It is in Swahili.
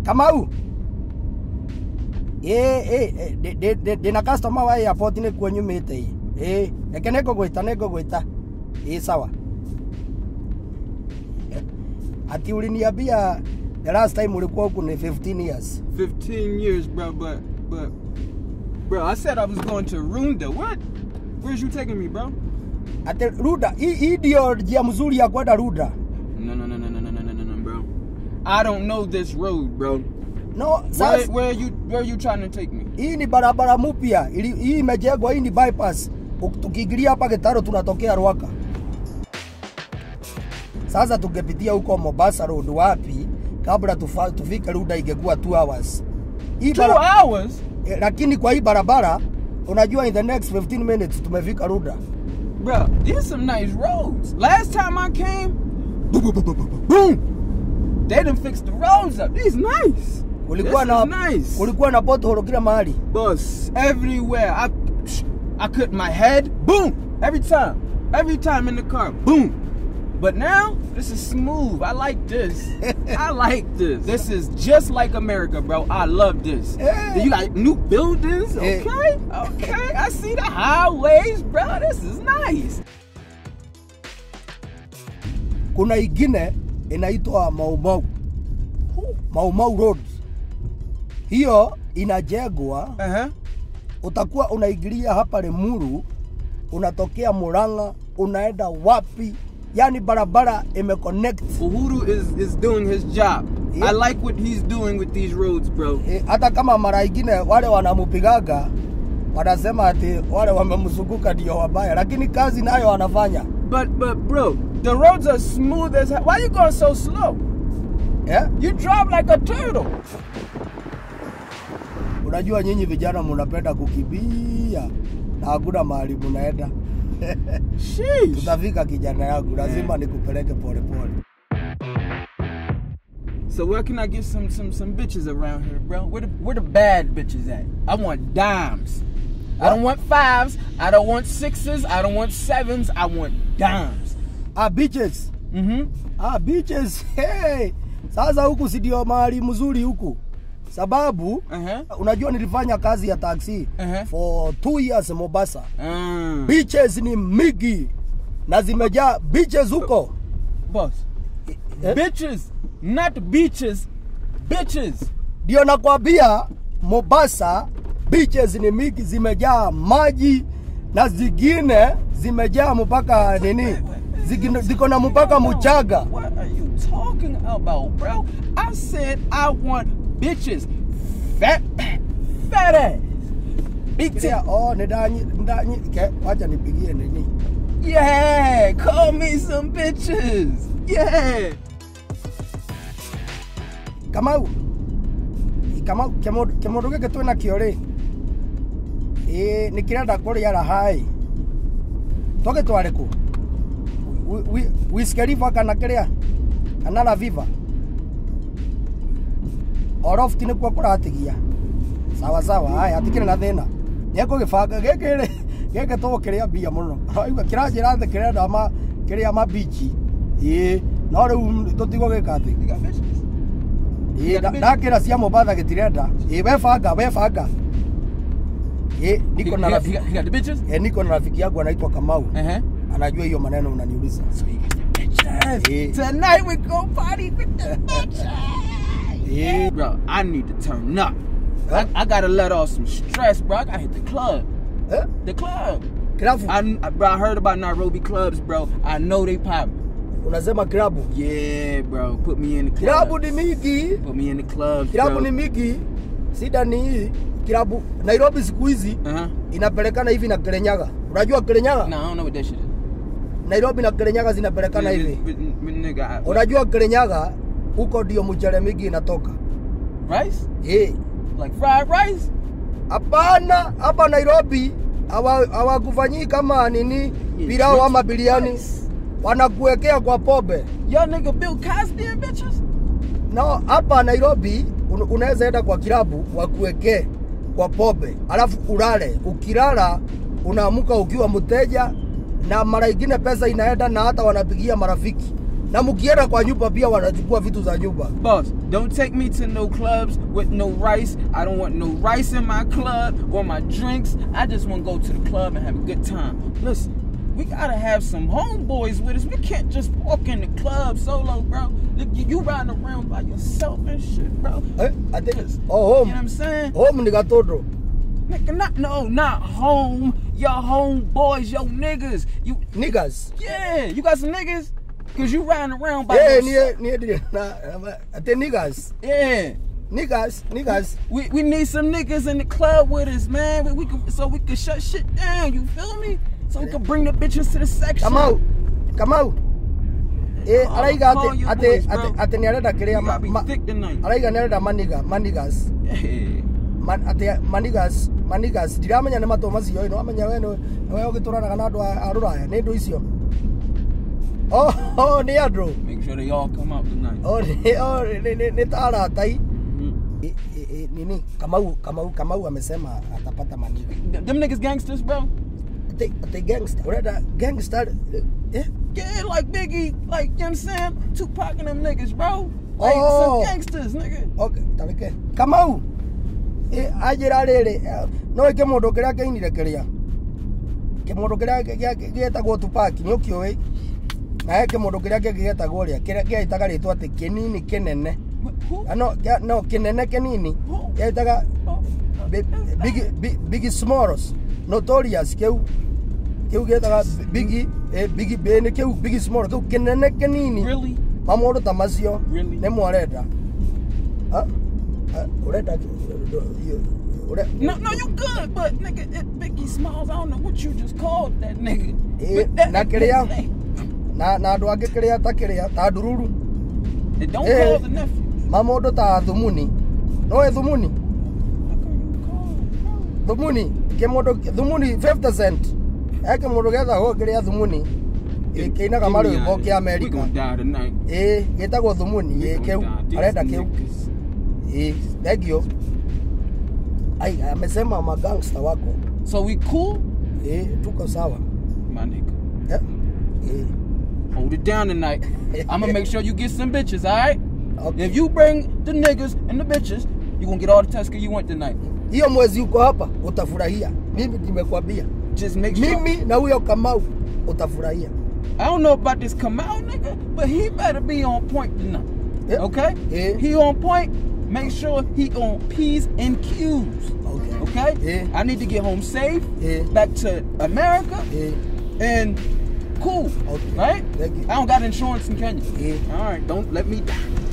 kamau ndina customer wa airport nä kuo nyumä ä reke nä ngå gwä ta nä ngå gwä ta ä sawa ati uliniambia the last time ulikuwa huku ni 15 years 15 years, bro, but, but, bro, I said I was going to Runda. What? Where's you taking me, bro? ati ruda hii hii ndio njia mzuri ya kwenda ruda No, no, no, no, no, no, no, no, no, no, bro. I don't know this road, bro. no Where, sasa where you, where you trying to take me? hii ni barabara mpya ili- hii imejengwa hii ni bypass Uk- tukiingilia hapa Gitaro tunatokea Rwaka sasa tungepitia huko Mombasa road wapi kabla tufa, tufike Ruda ingekuwa 2 hours hii Two bara- hours? eh, lakini kwa hii barabara unajua in the next 15 minutes tumefika Ruda Bro, these some nice roads. Last time I came, boom, boom, boom, boom, boom, boom. They done fixed the roads up. These nice. kulikuwa this na is nice. kulikuwa na pothole kila mahali Bus everywhere. I, I cut my head. Boom. Every time. Every time in the car. Boom. But now this is smooth. I like this. I like this. This is just like America, bro. I love this. Yeah. You got new buildings. Yeah. Okay. Okay. I see the highways, bro. This is nice. kuna ingine inaitwa Maumau Maumau Road hiyo inajengwa Uh huh. utakuwa unaingilia hapa Lemuru, unatokea Murang'a, unaenda wapi? Yani barabara imeconnect. Uhuru is is doing his job. Yeah. I like what he's doing with these roads, bro. E, hata kama mara ingine wale wanamupigaga wanasema ati wale wamemzunguka ndio wabaya, lakini kazi nayo wanafanya But but bro, the roads are smooth as hell. Why you going so slow? yeah? You drive like a turtle. Unajua nyinyi vijana mnapenda kukimbia na hakuna mahali mnaenda. Sheesh. Tutafika kijana yangu, lazima nikupeleke polepole. So where can I get some some some bitches around here, bro? Where the where the bad bitches at? I want dimes. I don't want fives. I don't want sixes. I don't want sevens. I want dimes. Ah, beaches. Mm-hmm. Ah, beaches. Hey. Sasa huku si ndio mahali mzuri huku, sababu Uh-huh. unajua nilifanya kazi ya taxi Uh-huh. for two years Mombasa. Mm. Beaches ni mingi na zimejaa beaches huko Boss. Eh? Bitches, not beaches. Bitches. ndio nakwambia Mombasa beaches ni mingi, zimejaa maji na zingine zimejaa mpaka nini, Zingine- ziko na mpaka mchaga. What are you talking about, bro? I said I want bitches. Fat, fat ass. Big tip. Kia, oh, nidanyi, nidanyi, ke, wacha nipigie nini. Yeah, call me some bitches. Yeah. Kamau, Kamau, kĩmũndũ gĩkĩ twĩ nakĩo rĩ, ĩ nĩ kĩrenda kũrĩa rahai tũgĩtware kũ Wi- wi- Wiskeriva kana kĩrĩa kana Raviva Oroft nĩkuo kũratigia sawa sawa haya hatikĩrĩ na thĩna nĩekũgĩbanga gĩkĩ rĩ gĩkĩ tũgũkĩrĩa mbia mũno Waigua kĩranjĩra thĩ kĩrenda ma kĩrĩa mabichi ĩ no rĩu tũtigũgĩka thĩ You got bitches? Ĩ, nda- ndakĩra cia Mombasa gĩtirenda ĩ webanga webanga ĩ He, niko he na got, he, rafiki got, he got the bitches? ĩ niko na rafiki yangu anaitwa Kamau Uh-huh. anajua hiyo maneno unaniuliza So he got the bitches. Yeah. Tonight we go party with the bitches. ĩ Bro, I need to turn up. I, I gotta let off some stress, bro. I gotta hit the club. ĩ The club. klabu I, I- bro, I heard about Nairobi clubs, bro. I know they pop. unasema klabu Yeah, bro. Put me in the clubs. klabu ni mingi Put me in the clubs, klabu bro. ni mingi shida ni hii klabu Nairobi siku hizi Uh-huh. inapelekana hivi na Kirinyaga unajua Kirinyaga No, I don't know what that shit is. Nairobi na Kirinyaga zinapelekana But- hivi but- but nigga, I- unajua Kirinyaga huko ndio mchele mingi inatoka rice? eh Like fried rice? Hapana, hapa Nairobi hawa- hawakufanyii kama nini pilau ama biriani, wanakuwekea kwa pombe. Y'all nigga Bill Cosby and bitches? No, hapa Nairobi un, unaweza enda kwa kilabu wakuwekee kwa pombe, alafu ulale. Ukilala unaamuka ukiwa mteja, na mara ingine pesa inaenda na hata wanapigia marafiki na mkienda kwa nyumba pia wanachukua vitu za nyumba Boss, don't take me to no clubs with no rice. I don't want no rice in my club or my drinks. I just want to go to the club and have a good time. Listen, we gotta have some homeboys with us. We can't just walk in the club solo, bro. Look, you, you riding around by yourself and shit, bro. eh, ate, Yes. oh, You home know what I'm saying? home ni gatondo Nigga, not no, not home. Your homeboys, your niggas. You niggas yeah, you got some niggas? Cause you riding around by eh yourself. nie nie dire na na- ate niggas Yeah. niggas niggas We, we need some niggas in the club with us, man. We, we can, so we can shut shit down. You feel me? So we can bring the bitches to the section. kamau kamau eh Oh, araiga call ate your ate boys, ate bro. ate ni arenda We kiria gotta be thick tonight. araiga ni arenda maniga manigas Yeah. Man, ate manigas manigas ndiramenya nä matå macio ä no amenya we nä we å gä tå ranaga na andå a rå raya nä ndå icio Oh, oh, nä andå Make sure they all come out tonight. nä ta aratai Mhm. I- i- i- nini kamau kamau kamau amesema atapata maniga Th- Them niggas gangsters, bro. ate ate gangster urenda gangster eh Yeah, like Biggie, like, you know what I'm saying? Tupac and them niggas, bro. Like Oh. some gangsters, nigga. okay tareke kamau eh ajira riri no ike mundu kiria keinire kiria ke mundu kiria gietagwo tupaki ni ukioi na eke mundu kiria kingi gietagwo ria kiria gietaga ritwa ati kinini kinene Wh- Who? Ah, no kia- no kinene kinini Who? gietaga Oh, Bi- Biggie Bi- Biggie Smalls Notorious kiu kiu gietaga Biggie eh, Biggie B ni kiu Biggie Smalls kiu kinene kinini Really? mamundu ta macio Really? nä mwarenda urenda ure- No, no, you good, but nigga, it, Biggie Smalls, I don't know what you just called that nigga. Eh, But that- na that kĩrĩa? nigga's name. na na andå angä kä rä a ta kä rä a ta ndururu And don't Eh. call the nephew. mamå ndå ta thumuni no ä thumuni How come you call, bro? thumuni kä må ndå thumuni 50 cent eke må ndå gethagwo kä rä a thumuni kä inaga marä mbo kä We amerika gonna die tonight. ä gä tagwo thumuni We ä gonna kä u die. These arenda kä u niggas. ä thengio ai amesema magangsta wako So we cool, ä tuko sawa my nigga. Eh, ĩ. Hold it down tonight. I'm gonna make sure you get some bitches, all right? Okay. If you bring the niggas and the bitches, you gonna get all the Tusker you want tonight. hiyo mwezi uko hapa utafurahia mimi nimekwambia Just make sure. mimi na huyo kamau utafurahia I don't know about this Kamau nigga, but he better be on point tonight. Yeah. Okay? Yeah. He on point. Make sure he on P's and Q's. okay. Okay? Yeah. I need to get home safe, Yeah. back to America, Eh, and cool. Okay. Right? Thank you. I don't got insurance in Kenya. Yeah. All right, don't let me die.